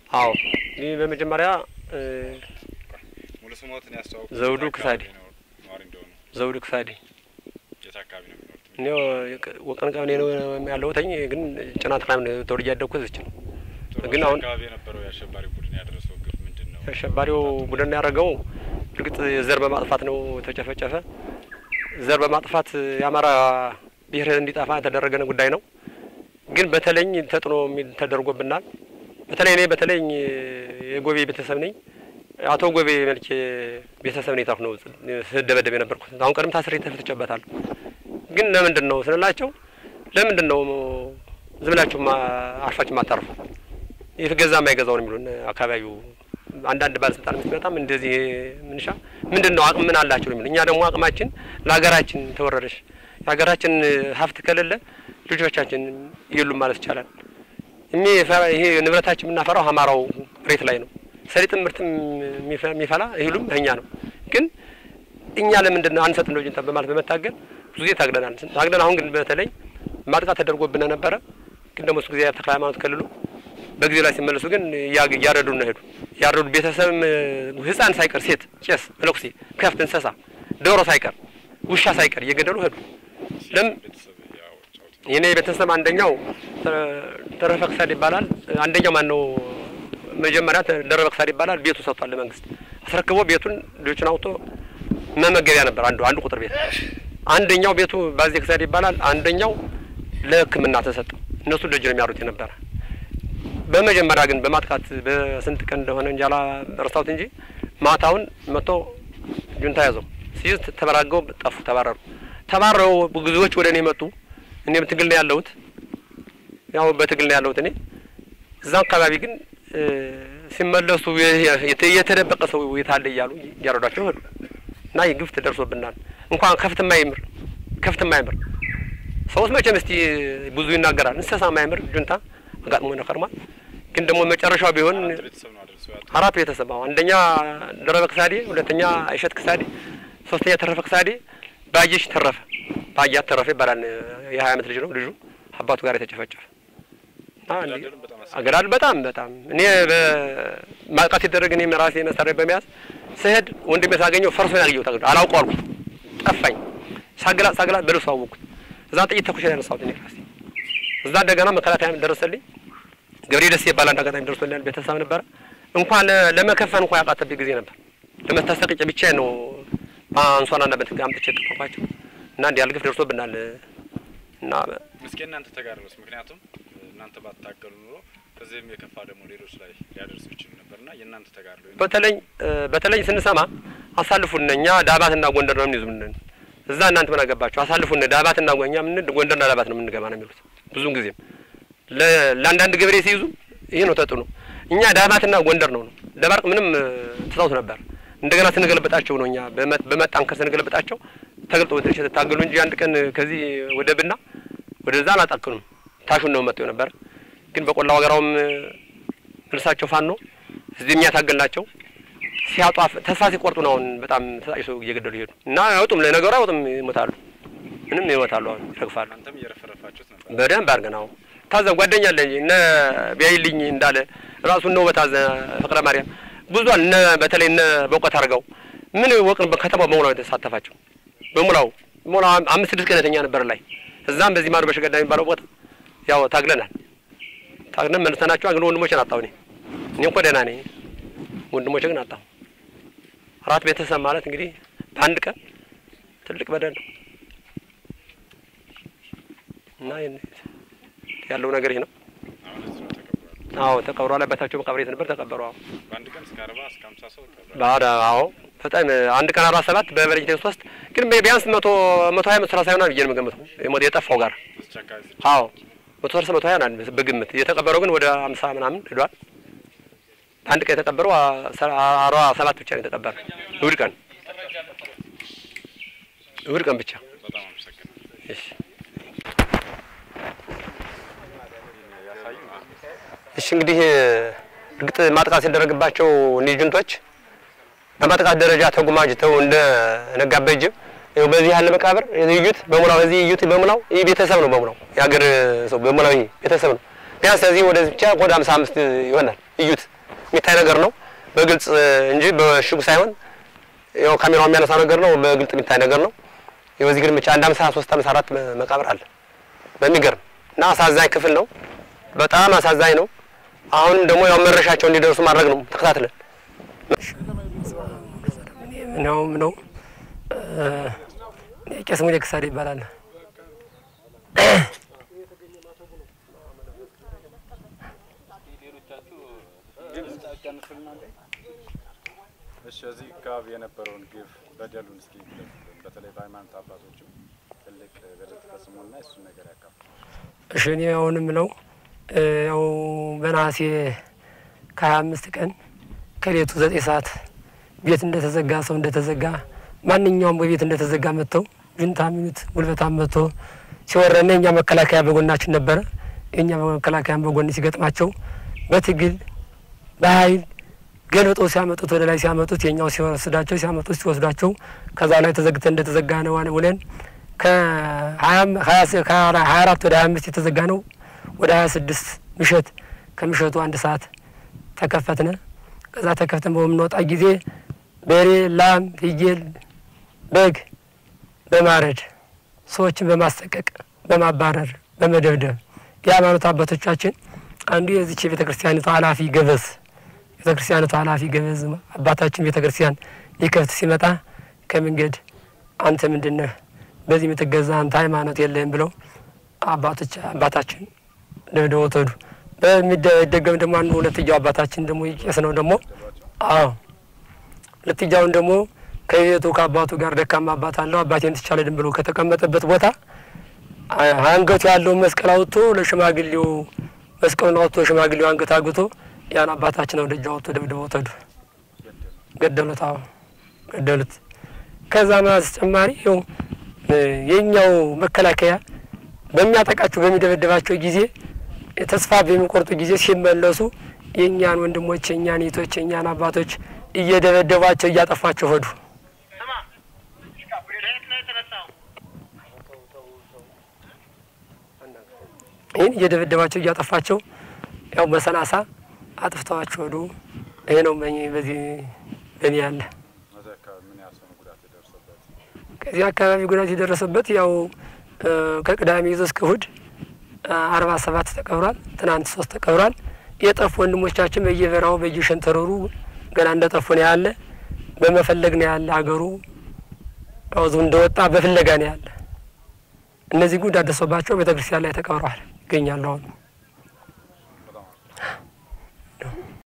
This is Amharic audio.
አዎ ይህ በመጀመሪያ እ፣ ሙሉ ስሞትን ያስተዋውቁ። ዘውዱ የት ክሳዴ። አካባቢ ነው ነዋሪ እንደሆኑ? ዘውዱ ክሳዴ የት አካባቢ ነው የሚኖሩት? እኔ ወቀን ቀበሌ ነው ያለሁትኝ ግን ጭና ተክላም ተወልጄ ያደግኩት እዚች ነው። ጥሩ። ግን እዚህ አሁን- አካባቢ የነበረው የአሸባሪ ቡድን ያደረሰው ግፍ ምንድን ነው? አሸባሪው ቡድን ያደረገው እርግጥ ዘር በማጥፋት ነው ተጨፈጨፈ። ዘር በማጥፋት የአማራ ብሔር እንዲጠፋ የተደረገ ጉዳይ ነው። ግን በተለይ ተጥኖ የሚል ተደርጎብናል። በተለይ እኔ በተለይ የጎቤ ቤተሰብ ነኝ። አቶ ጎቤ መልኬ ቤተሰብ ነኝ። ታፍ ነው ስደበደብ የነበርኩት። አሁን ቀደም ታስሬ ተፈትቼበታለሁ። ግን ለምንድን ነው ስንላቸው ለምንድን ነው ዝም ብላችሁ ማ- አርፋችሁ ማታርፉ የተገዛ የማይገዛውን የሚሉን አካባቢው አንዳንድ ባለስልጣን ሲመጣም እንደዚህ ምንሻ ምንድን ነው አቅም ምን አላቸው የሚሉ እኛ ደግሞ አቅማችን ለሀገራችን ተወረረሽ የሀገራችን ሀብት ከሌለ ልጆቻችን የሉም ማለት ይቻላል። እኔ የፈ- ይሄ ንብረታችን የምናፈራው አማራው ሬት ላይ ነው። ሰሊጥ ምርትም የሚፈ- የሚፈላ እህሉም እኛ ነው። ግን እኛ ለምንድን ነው አንሰጥ ነው ጅንታ በማለት በመታገል ብዙ ጊዜ ታግለናል። ታግለን አሁን ግን በተለይ ማጥቃት ተደርጎብን ነበረ። ግን ደግሞ እሱ ጊዜ ተክለ ሃይማኖት ከልሉ በጊዜ ላይ ሲመለሱ ግን እያ- እያረዱ ነው ሄዱ። ያረዱ ቤተሰብም ህፃን ሳይቀር ሴት፣ ቄስ፣ መነኩሴ፣ ከፍት፣ እንስሳ፣ ዶሮ ሳይቀር ውሻ ሳይቀር እየገደሉ ሄዱ። ለምን ቤተሰብ ያው ጫውት የኔ ቤተሰብ አንደኛው ተረፈ ክሳድ ይባላል። አንደኛው ማን ነው? መጀመሪያ ደረበ ክሳድ ይባላል። ቤቱ ሰጥቷል ለመንግስት አስረክቦ ቤቱን ልጆችን አውጥቶ መመገቢያ ነበር አንዱ አንዱ ቁጥር ቤት። አንደኛው ቤቱ ባዜ ክሳድ ይባላል። አንደኛው ለሕክምና ተሰጠ። እነሱ ደጅ ነው የሚያሩት የነበረ። በመጀመሪያ ግን በማጥቃት በስንት ቀን እንደሆነ እንጃላ ረስታውት እንጂ ማታውን መጥቶ ጁንታ ያዘው ሲይዝ ተበራገው ጠፉ፣ ተባረሩ። ተባረው ብዙዎች ወደ እኔ መጡ። እኔም ትግል ነው ያለሁት፣ ያው በትግል ነው ያለሁት እኔ እዛ አካባቢ ግን እ፣ ሲመለሱ የ- የተ- የተደበቀ ሰው የት አለ እያሉ እያረዷቸው ሄዱ እና ይህ ግፍ ደርሶብናል። እንኳን ከፍት ማይምር ከፍት ማይምር ሰውስ መቼም እስቲ ብዙ ይናገራል። እንስሳ ማይምር ጁንታ አጋጥሞ ነከርሟል። ግን ደግሞ መጨረሻው ቢሆን አራት ቤተሰብ ነው አደረሰው ያጡ አራት ቤተሰብ አሁን አንደኛ ደረበ ክሳዴ፣ ሁለተኛ አይሸት ክሳዴ፣ ሶስተኛ ተረፈ ክሳዴ፣ ባየሽ ተረፈ ባያት ተረፈ ይባላል። የሀያ አመት ልጅ ነው ልጁ አባቱ ጋር የተጨፈጨፈ እና እንዲህ አገዳደሉም በጣም አስቸጋሪ አገዳል በጣም በጣም እኔ በማጥቃት የተደረገ እኔም ራሴ መሳሪያ በመያዝ ስሄድ ወንድሜ ሳገኘው ፈርሶ ያገኘው ታገ አላውቀው አልኩት ጠፋኝ። ሳገላ ሳገላ በልብሱ አወቅኩት። እዛ ጥይት ተኩሽ ያነሳሁት እኔ ራሴ እዛ እንደገና መከላከያ ደረሰልኝ። ገብሬ ደስ ይባላል አንድ አጋጣሚ ደርሶልኛል። ቤተሰብ ነበረ እንኳን ለ- ለመከፈን እንኳን ያቃተብኝ ጊዜ ነበር። ለመታሰቅጨ ብቻ ነው አንሷላና በትግ አምጥቼ ጠፋቸው እና እንዲህ ያለ ግፍ ደርሶብናል እና እስኪ እናንተ ተጋድሎስ ምክንያቱም እናንተ ባታገሉ ኑሮ ከዚህም የከፋ ደግሞ ሌሎች ላይ ሊያደርሱ ይችሉ ነበርና የእናንተ ተጋድሎ በተለይ በተለይ ስንሰማ አሳልፉን እኛ ዳባትና ጎንደር ነው የምንይዙ እዛ እናንተ ምን አገባችሁ አሳልፉን ዳባትና ጎ- እኛ ምን ጎንደርና ዳባት ነው የምንገባ ነው የሚሉት ብዙውን ጊዜም ለ- ለአንዳንድ ገበሬ ሲይዙ ይሄ ነው ተጥኖ እኛ ዳባትና ጎንደር ነው ነው ደባርቅ ምንም እ፣ ትተውት ነበር እንደገና ስንገለበጣቸው ነው እኛ በመ- በመጣንከር ስንገለበጣቸው ተገልጦ ወደ ታገሉ እንጂ አንድ ቀን ከዚህ ወደ ብና ወደዛ አላጣክኑም ታሹን ነው መጥተው ነበር ግን በቆላ ወገራውም እ፣ መልሳቸው ፋኖ እዚህ የሚያታገል ናቸው ሲያጧ ተስፋ ሲቆርጡ ነው አሁን በጣም ተጣይሶ እየገደሉ ይሄዱ እና አይወጡም። ለነገሩ አይወጡም፣ ይሞታሉ። ምንም ይሞታሉ፣ አሁን ይረግፋሉ። እናንተም እየረፈረፋችሁት ነበር። በደንብ አድርገን አሁን ታዘ ጓደኛ አለኝ እነ ቢያይልኝ እንዳለ ራሱ እነ ውበታዘ ፍቅረ ማርያም ብዙል እነ በተለይ እነ በእውቀት አድርገው ምን ወቅን በከተማው በሙላው የተሳተፋቸው በሙላው ሙላው አምስት ስድስት ቀነተኛ ነበር ላይ እዛም በዚህ ማዶ በሸገዳ የሚባለው ቦታ ያው ታግለናል። ታግለን መልሰናቸው ግን ወንድሞችን አጣሁ እኔ እኔ እኮ ደህና ነኝ። ወንድሞቼ ግን አጣሁ። አራት ቤተሰብ ማለት እንግዲህ በአንድ ቀን ትልቅ በደል ነው እና ይህን- ያለው ነገር ይህ ነው። አሁን እዚህ ነው ተቀብሯል። አዎ ተቀብሯል። አባታቸው መቃብር የት ነበር? ተቀበሩ። አዎ በአንድ ቀን እስከ አርባ እስከ ሀምሳ ሰው ተቀብሯል። ባዳ አዎ በጣም አንድ ቀን አርባ ሰባት በበለጅ ሶስት ግን ቢያንስ መቶ መቶ ሀያ መቶ ሰላሳ ይሆናል ብዬ ነው የምገምተው የሞት የጠፋው ጋር እዚች አካባቢ ብቻ አዎ መቶ ሰላሳ መቶ ሀያ ይሆናል በግምት የተቀበረው ግን ወደ አምሳ ምናምን ሄዷል። አንድ ቀን የተቀበረው አርባ ሰባት ብቻ ነው የተቀበረ እሑድ ቀን እሑድ ቀን ብቻ በጣም አመሰግናለሁ። እሺ ያሳዩ እሺ እንግዲህ እርግጥ ማጥቃት ሲደረግባቸው እኒህ ጁንቶች በማጥቃት ደረጃ ተጉማጅተው እንደ ነጋበት ጅብ ይኸው በዚህ ያለ መቃብር እዩት፣ በሙላው እዚህ እዩት፣ በሙላው ይህ ቤተሰብ ነው። በሙላው የሀገር ሰው በሙላው ይህ ቤተሰብ ነው። ቢያንስ እዚህ ወደዚህ ብቻ ወደ ሀምሳ አምስት ይሆናል። እዩት የሚታይ ነገር ነው በግልጽ እንጂ በሽጉ ሳይሆን ያው ካሜራው የሚያነሳው ነገር ነው። በግልጽ የሚታይ ነገር ነው። ያው እዚህ ግን ብቻ አንድ አምሳ ሶስት አምሳ አራት መቃብር አለ በሚገርም እና አሳዛኝ ክፍል ነው። በጣም አሳዛኝ ነው። አሁንም ደግሞ ያው መረሻቸው እንዲደርሱ ማድረግ ነው ተከታትለን ነው ነው ቄስ ሙሌ ክሳዴ ይባላል። እሺ እዚህ አካባቢ የነበረውን ግፍ በደሉን እስኪ ግለጹልን። በተለይ በሃይማኖት አባቶችም ትልቅ በደል ተፈጽሞና እሱን ነገር ያካፍሉ። እሺ እኔ አሁን የምለው ያው በነሐሴ ከሀያ አምስት ቀን ከሌቱ ዘጠኝ ሰዓት ቤት እንደተዘጋ ሰው እንደተዘጋ ማንኛውም በቤት እንደተዘጋ መጥተው ጁንታ ሚሉት ጉልበታም መጥቶ ሲወረነ የእኛ መከላከያ በጎናችን ነበረ። የእኛ መከላከያን በጎን ሲገጥማቸው በትግል በኃይል ገልብጠው ሲያመጡት ወደ ላይ ሲያመጡት የኛው ሲወስዳቸው ሲያመጡት ሲወስዷቸው ከዛ ላይ ተዘግተን እንደተዘጋ ነው ውለን ከሀያ አራት ወደ ሀያ አምስት የተዘጋ ነው ወደ ሀያ ስድስት ምሸት ከምሸቱ አንድ ሰዓት ተከፈትነ። ከዛ ተከፍተን በምንወጣ ጊዜ በሬ፣ ላም፣ ፍየል፣ በግ በማረድ ሰዎችን በማሰቀቅ በማባረር በመደብደብ የሃይማኖት አባቶቻችን አንዱ የዚች የቤተ ክርስቲያኒቱ ኃላፊ ገበዝ ቤተ ክርስቲያኒቱ ኃላፊ ገበዝ አባታችን ቤተ ክርስቲያን ሊከፍት ሲመጣ ከመንገድ አንተ ምንድነህ በዚህ የምትገዛ አንተ ሃይማኖት የለህም ብለው አባቶች አባታችን ደብድበው ተዱ። በሚደገም ደግሞ አንዱ ሁለትያው አባታችን ደግሞ ቄስ ነው ደግሞ አዎ ሁለትያውን ደግሞ ከቤቱ ከአባቱ ጋር ደካማ አባት አለው አባቴን ትቻለድን ብሎ ከተቀመጠበት ቦታ አንገቱ ያለውን መስቀል አውጥቶ ለሽማግሌው መስቀሉን አውጥቶ ሽማግሌው አንገት አግቶ ያን አባታችን ወደ እጅ አውጥቶ ደብድበው ተዱ፣ ገደሉት። አዎ ገደሉት። ከዛ በተጨማሪ ይኸው የኛው መከላከያ በሚያጠቃቸው በሚደበደባቸው ጊዜ ተስፋ በሚቆርጡ ጊዜ ሲመለሱ የእኛን ወንድሞች የእኛን እህቶች የእኛን አባቶች እየደበደቧቸው እያጠፏቸው ሄዱ። ይህን እየደበደባቸው እያጠፋቸው ያው በሰላሳ አጥፍተዋቸው ሄዱ። ይሄ ነው በዚህ በእኔ ያለ እዚህ አካባቢ ምን ያህል ሰው ነው ጉዳት የደረሰበት? ከዚህ አካባቢ ጉዳት የደረሰበት ያው ከቅዳሜ ይዞ እስከ እሁድ አርባ ሰባት ተቀብሯል። ትናንት ሶስት ተቀብሯል። የጠፉ ወንድሞቻችን በየበራው በየሸንተረሩ ገና እንደ ጠፉ ነው ያለ። በመፈለግ ነው ያለ ሀገሩ አውዙ እንደወጣ በፍለጋ ነው ያለ። እነዚህ ጉዳት ደርሶባቸው ቤተ ክርስቲያን ላይ ተቀብረዋል ይገኛሉ አሁን